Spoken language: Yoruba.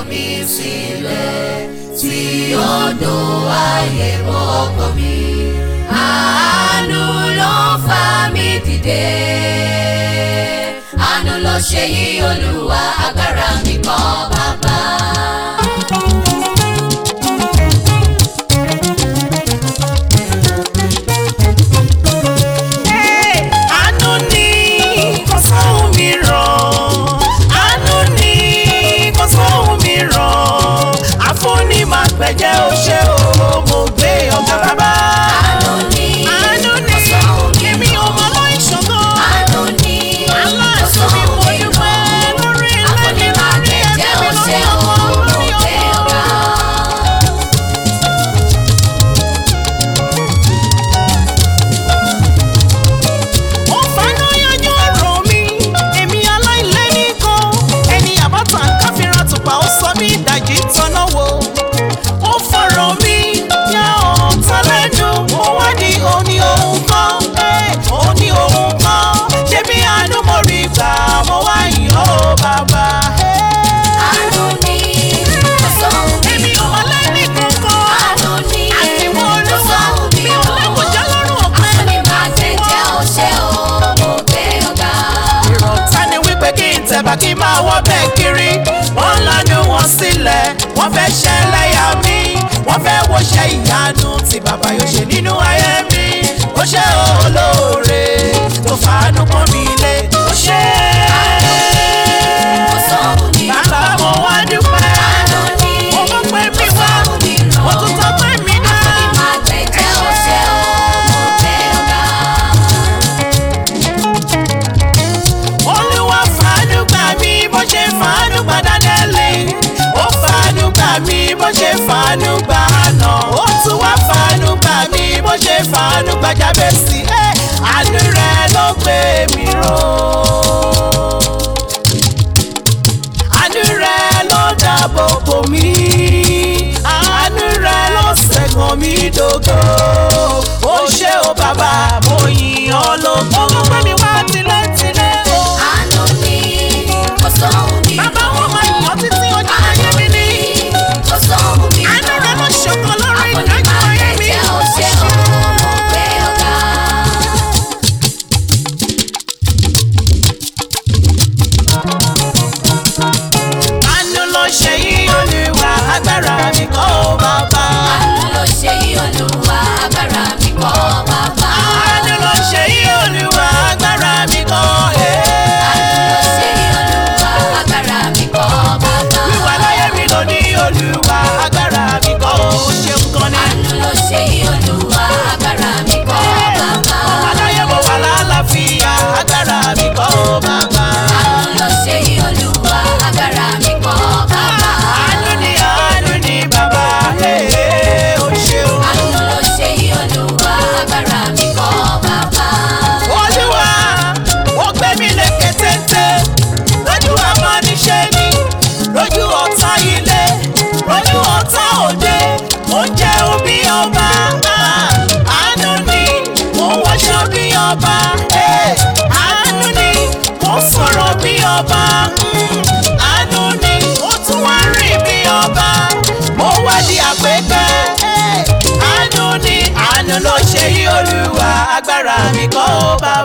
mi sílẹ̀ tí odò ayé bọ́ ọkàn mi. Àánú ló fà mí dìde. Àánú ló ṣe yí Olúwa agbára mi kọ́ bàbá. àánú ni kò sóhun mìíràn àánú ni kò sóhun mìíràn àfúnni máa gbẹ̀jẹ̀ ó ṣe o mo gbé ọ̀gá bàbá. Àánú ni àánú ni kò sóhun èmi ò mọ aláìṣògo Àánú ni kò aláàánú mi sóhun mo dúpẹ́ mìíràn. lórí ilé mi Àfúnni máa lórí gbẹ̀jẹ̀ ẹbí ó mi ṣe lórí o ọmọ mo lórí gbé ọkọ. ọ̀gá. ó faná yanjú ọ̀rọ̀ mi èmi aláìlẹ́ni kan ẹni àbátan káfíńrán tùpà ó sọ mí ìdajì tọ́nà wo ó fọ̀rọ̀ mi yá ọ̀tá lẹ́nu ó wá ní òní òun kan òní òun kan ṣé bí àánú mo rí gbà mo wá yìn ó bàbá. Àánú ni kò sóhun èmi ò mọ lẹ́ni kankan Àánú ni àtiwọ́ kò olúwa sóhun mi ò lẹ́kọ̀ọ́jà lọ́rùn ọ̀pẹ. Àfúnni máa gbẹ̀jẹ̀ ó ṣe o mo gbé ọ̀gá. ìrọ̀tá ni wípé kí n tẹ̀bà kí n máa wọ́ bẹ́ẹ̀ kiri wọ́n lanu wọn sílẹ̀ wọ́n fẹ́ ṣe ẹlẹ́yà mi wọ́n fẹ́ wọṣẹ́ ìyanu tí bàbá yóò ṣe nínú ayé mi ó ṣe olóore tó fàánú pọ́n mi lé ó ṣe Kò sóhun mìíràn. bàbá mo wá dúpẹ́ Àánú ni mo mọ̀ pé mi kò wá sóhun mìíràn. mo tún sọ pé mi dá Àfúnni máa gbẹ̀jẹ̀ ó ṣe o mo gbé ọ̀gá. olúwa fàánú gbà mí bó ṣe fàánú gbà dánẹ́lì ó fàánú gbà mí bó ṣe fàánú gbà àná ó tún wá fàánú gbà mí bó ṣe fàánú gbà jábẹ́sì ẹ́ àánú rẹ ló gbé mi ró àánú rẹ ló dáàbò bò mí àánú rẹ ló ṣẹ́gun mi dògo ó ṣé o bàbá mo yìn ọ́ lógo. ó gbọ́ mi wá tilẹ̀tilẹ̀ o. Àánú ni kò sóhun mìíràn. Bàbá wọn máa yàn títí ọjọ́ ayé mi ní. Kò sóhun mìíràn. Àánú rẹ̀ ló ṣọ̀kan lórí Àfúnni ìdájọ́ máa ayé mi. gbẹ̀jẹ̀ ó ṣe o mo gbé ọ̀gá. Àánú ló ṣe yí olúwa agbára mi kọ́ ó bàbá. Àánú ló ṣe yí Olúwa agbára mi kọ́ bàbá. Àánú ló ṣe yí olúwa agbára mi kọ́ ẹ̀. Àánú ló ṣe yí Olúwa agbára mi kọ́ bàbá. Wíwà láyé mi ló ní olúwa agbára mi kọ́ ó ṣeun kan ní. Àánú ló ṣe yí Olúwa agbára mi kọ́ bàbá. Ọmọ láyé mo wà lálàáfíà agbára mi kọ́ ó bàbá. Àánú ló ṣe yí Olúwa agbára mi kọ́ bàbá. Àánú ni àánú ni bàbá ẹ̀ ó ṣeun. Àánú ló ṣe yí Olúwa agbára mi kọ́ bàbá. olúwa ó gbé mi lékè téńté lójú amọ́niṣẹ́ ni lójú ọ̀tá ilé lójú ọ̀tá òde ó jẹ́ òbí ọba ah, àánú ni mo wọṣọ bí ọba eh, àánú ni mo sọ̀rọ̀ bí ọba mm, àánú ni mo tún wá rìn bí ọba mo wá di àpépẹ́ eh, àánú ni àánú ló ṣe yí olúwa agbára mi kọ́ ó bá